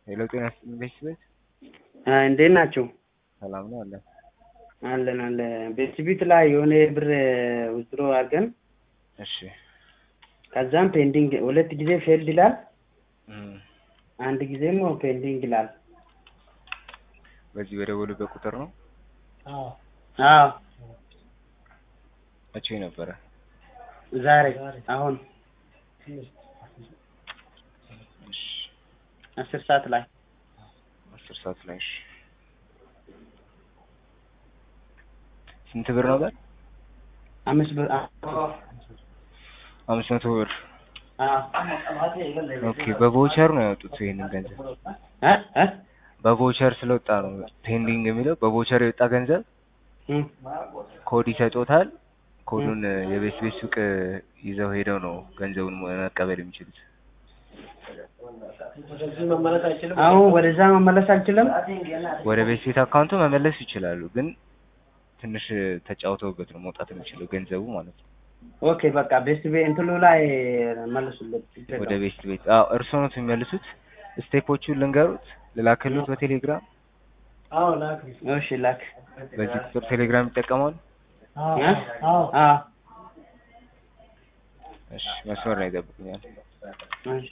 ሄሎ ጤና ይስጥልኝ ቤት እንዴት ናችሁ? ሰላም ነው አለ አለን አለ ቤት ላይ የሆነ ብር ውዝድሮ አድርገን እሺ ከዛም ፔንዲንግ ሁለት ጊዜ ፌልድ ይላል፣ እም፣ አንድ ጊዜም ፔንዲንግ ይላል። በዚህ በደወሉበት ቁጥር ነው አዎ መቼ ነበረ ዛሬ አሁን እሺ አስር ሰዓት ላይ አስር ሰዓት ላይ እሺ ስንት ብር ነበር አምስት ብር አምስት መቶ ብር አዎ ኦኬ በቮቸር ነው ያወጡት ይሄንን ገንዘብ እ እ በቮቸር ስለወጣ ነው ፔንዲንግ የሚለው በቮቸር የወጣ ገንዘብ እም፣ ኮድ ይሰጦታል ኮዱን የቤት ቤት ሱቅ ይዘው ሄደው ነው ገንዘቡን መቀበል የሚችሉት አሁን ወደዛ መመለስ አልችልም። ወደ ቤት ቤት አካውንቱ መመለስ ይችላሉ ግን ትንሽ ተጫውተውበት ነው መውጣት የሚችለው ገንዘቡ ማለት ነው ኦኬ በቃ ቤስት ቤ እንትሉ ላይ መልሱለት። ችግር ወደ የለውም። ቤት ቤት አዎ እርስዎ ነው የሚመልሱት ስቴፖቹን ልንገሩት ልላክሉት በቴሌግራም እሺ ላክ በዚህ ቁጥር ቴሌግራም ይጠቀማሉ እ? አዎ እሺ መስመር ላይ ይጠብቁኛል እሺ